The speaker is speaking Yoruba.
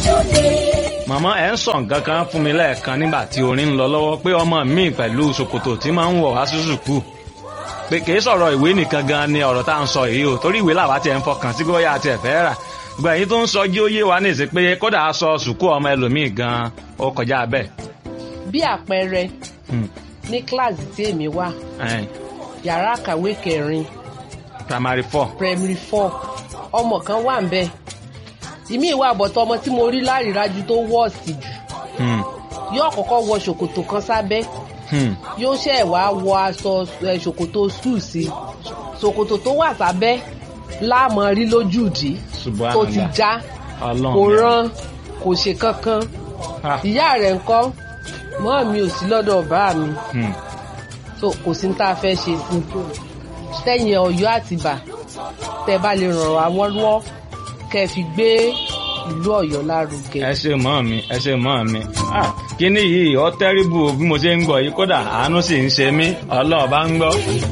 màmá ẹ̀ ń sọ nǹkan kan fún mi lẹ́ẹ̀kan nígbà tí orin ń lọ lọ́wọ́ pé ọmọ mi pẹ̀lú ṣòkòtò tí máa ń wọ̀ wá sí sùkúù pé kì í sọ̀rọ̀ ìwé nìkan gan ni ọ̀rọ̀ tá à ń sọ yìí o torí ìwé làwa tiẹ̀ ń fọkàn sí bóyá àti ẹ̀fẹ́ rà gbogbo èyí tó ń sọ jí ó yé wa nìsí pé kódà aṣọ sùkúù ọmọ ẹlòmíì gan ó kọjá bẹ́ẹ̀. bí àpẹẹrẹ Hmm. ní kíláàsì tí èmi wà Ẹn, yàrá kàwé kẹrin primary four. primary four ọmọ kan wà ń bẹ ìmí ìwà àbọ̀tọ̀ ọmọ tí mo rí lárídájú tó wọ́ọ̀sì jù Hmm. yóò kọ́kọ́ wọ ṣòkòtò kan sábẹ́ Hmm. yóò ṣẹ̀ wá wọ aṣọ ẹ, ṣòkòtò sùn sí ṣòkòtò tó wà sábẹ́ láàmú rí lójúdi tó ti Subhanallah. já Ọlọ́run kò mi. rán kò ṣe kankan Ah. ìyá rẹ̀ ńkọ́ mọ́ mi ò sí lọ́dọ̀ bá mi Hmm. so kò sí ní tá a fẹ́ ṣe sí tẹ̀yìn ọ̀yọ́ àtìbà tẹ́ bá lè ràn wá wọ́n lọ́wọ́ kẹ́ ẹ fi gbé ìlú ọ̀yọ́ lárugẹ. ẹ ṣe mọ́ mi ẹ ṣe mọ́ mi Ah, kíní yìí ọ tẹ́rìbù bí mo ṣe ń gbọ́ yìí kódà àánú sì ń ṣe mí ọlọ́ọ̀ bá ń gbọ́.